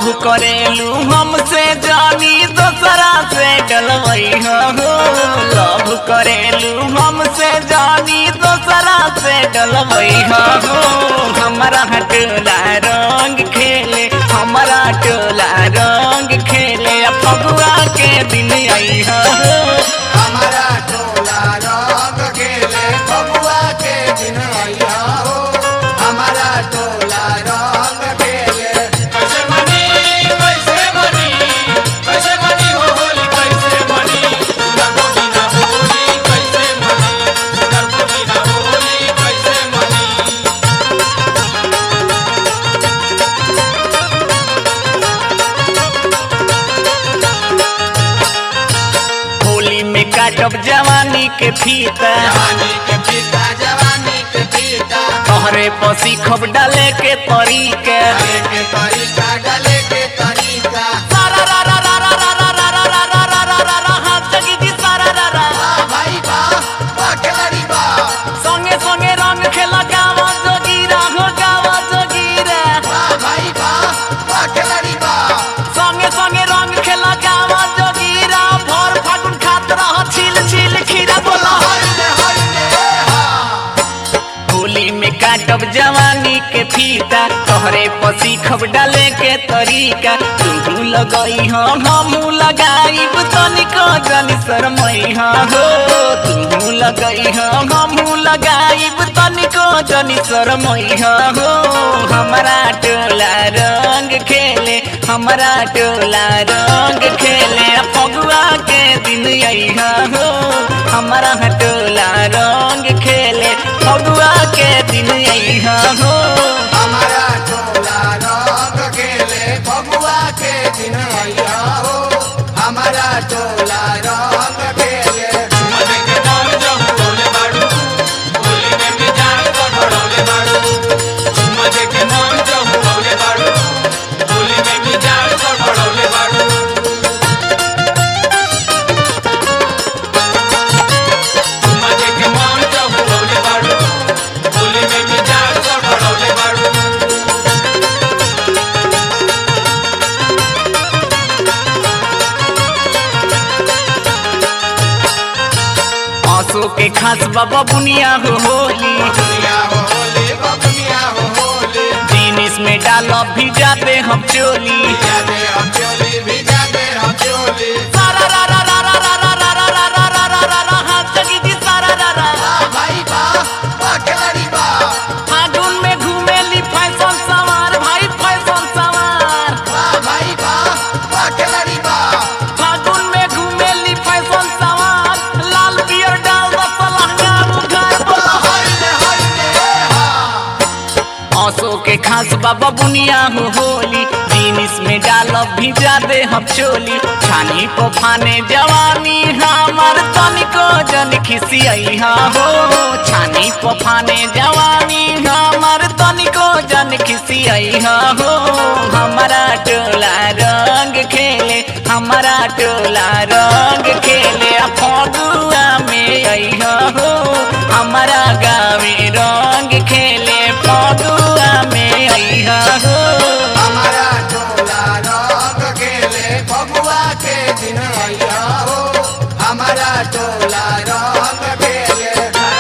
करेलू हमसे जानी दोसरा से डलवई हो लव करेलू हमसे जानी दोसरा से डलवई हो हमारा टोला रंग खेले हमारा टोला रंग खेले फगुआ के दिन आई हो हमारा टोला रंग खेले बबुआ के दिन आइया हो हमारा टोला रंग खेले कैसे बनी कैसे बनी कैसे बनी हो होली कैसे बनी सुंदर को बिना होली कैसे बनी सुंदर को बिना होली कैसे बनी होली में काटब जवानी के फीता जवानी के पीता जवानी के पीता तोहरे पसी खब डाले के तरीके डाले के तरीका डाले के तरीका सारा रा रा रा रा रा रा रा रा रा रा रा रा रा हाथ जगी जी सारा रा रा वाह भाई वाह वाह खिलाड़ी वाह संगे संगे रंग खेला गावा जोगीरा हो गावा जोगीरा वाह भाई वाह वाह खिलाड़ी वाह संगे संगे रंग खेला गावा जोगीरा भर फागुन खात रह छिल छिल खीरा बोला हल्ले हल्ले हा होली में काटब जवानी के फीता तोहरे पसी खब डाले के तरीका तू लगई हो हमू लगाईब तनिको जनी शरमई हो तू लगई हो हमू लगाईब तनिको जनी शरमई हो हमारा टोला रंग खेले हमारा टोला रंग खेले फगुआ के दिन आई हो हमारा टोला रंग खेले फगुआ के दिन आई हो हमारा टोला रंग खेले बबुआ के दिन आइया हो हमारा टोला रंग खेले मजे के नाम जब बोले बाड़ू होली में मिजाज गड़बड़ौले बाड़ू मजे के नाम जब बोले बाड़ू होली में मिजाज गड़बड़ौले बाड़ू मजे के नाम जब बोले बाड़ू होली में मिजाज गड़बड़ौले बाड़ू आंसू के खास बाबा बुनिया हो होली दुनिया हो होली बबुनिया हो होली जीनिस में डालो भी जाते हम चोली जाते हम चोली भी जाते हम चोली सारा रा रा रा रा रा रा रा रा रा रा रा रा रा रा हाथ जगी जी सारा रा रा वाह भाई वाह वाह खिलाड़ी वाह फागुन में घूमेली फैशन सवार भाई फैशन सवार वाह भाई वाह वाह खिलाड़ी वाह फागुन में घूमेली फैशन सवार लाल पियर डाल दो लहंगा उघार बोला हल्ले हल्ले हा आंसू के खास बाबा बुनिया हो होली जीनिस में डालब भी जादे हम चोली छानी को फाने जवानी हमार तनिको जन खिसियई हा हो छानी को फाने जवानी हमार तनिको जन खिसियई हा हो हमारा टोला रंग खेले हमारा टोला रंग खेले आ फगुआ में आई हो हमारा गावे रंग खेले फगुआ में आई हो हमारा टोला रंग खेले बबुआ के दिन आइया हो हमारा टोला रंग खेले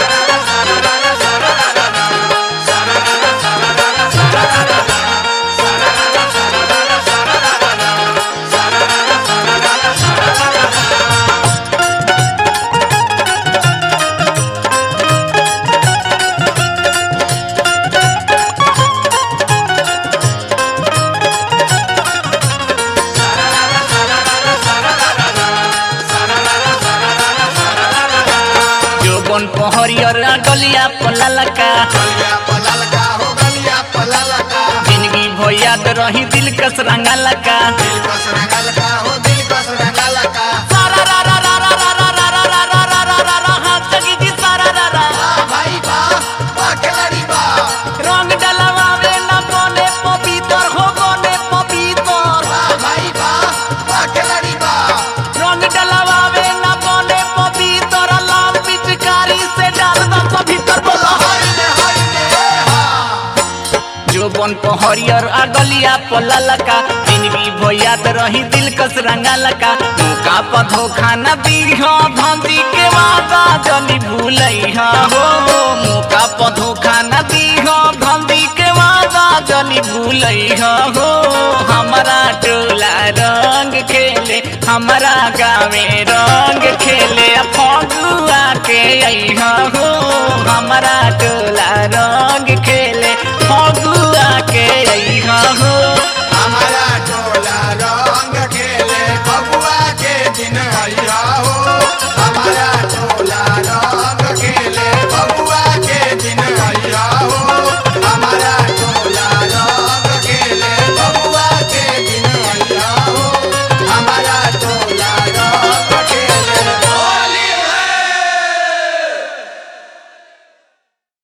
जोबन पहरियर गलिया पललका गलिया पललका हो गलिया पललका जिंदगी भैयाद रही दिल कस रंगलका दिल कस रंगलका हो दिल कस रंगलका सारा रा रा रा रा रा रा रा रा रा रा रा रा रा हाथ जगी जी सारा रा रा वाह भाई वाह वाह खिलाड़ी वाह रंग डलवावे न बने पपीतर हो बने पपीतर वाह भाई वाह वाह खिलाड़ी वाह रंग डलवावे न बने पपीतर लाल पिचकारी से डाल दो भीतर बोला हल्ले हल्ले हा जोबन पहरियर आ गलिया पललका जिंदगी याद रही दिल कस रंगल का मौका पर धोखा न दीह धंधी के वादा जनी भूलैहा हो मौका पर धोखा न दीह धंधी के वादा जनी भूलैहा हो हमारा टोला रंग खेले हमारा गावे रंग खेले फगुआ के अइहा हो हमारा